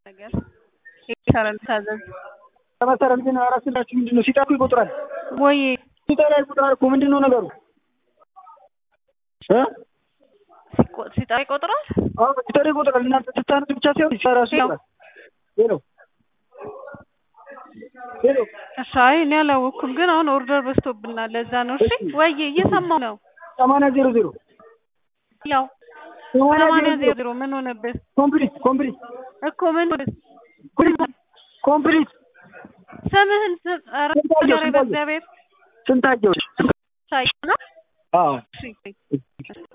ነገር ይሰራል ታዘዝ ከመሰረት ግን አራት ስላችሁ ምንድን ነው ሲጠሩ ይቆጥራል ወይ ሲጠራ ይቆጥራል እኮ ምንድን ነው ነገሩ እ ሲቆ- ሲጠራ ይቆጥራል። አዎ ሲጠራ ይቆጥራል እናንተ ስታነሱ ብቻ ሳይሆን ሲሰራሱ ይቆጥራል ሄሎ ሄሎ እሺ አይ እኔ አላወኩም፣ ግን አሁን ኦርደር በዝቶብናል ለዛ ነው። እሺ ወይ እየሰማሁ ነው። ሰማንያ ዜሮ ዜሮ ያው ሰማንያ ዜሮ ዜሮ ምን ሆነብህ ኮምፕሊት ኮምፕሊት እኮ ምን ሆነብህ? ኮምፕሊት ስምህን ስ- ኧረ ስንታየሁ፣ ኧረ ስንታየሁ። በእግዚአብሔር ስንታየሁ ሳይሆን አዎ እሺ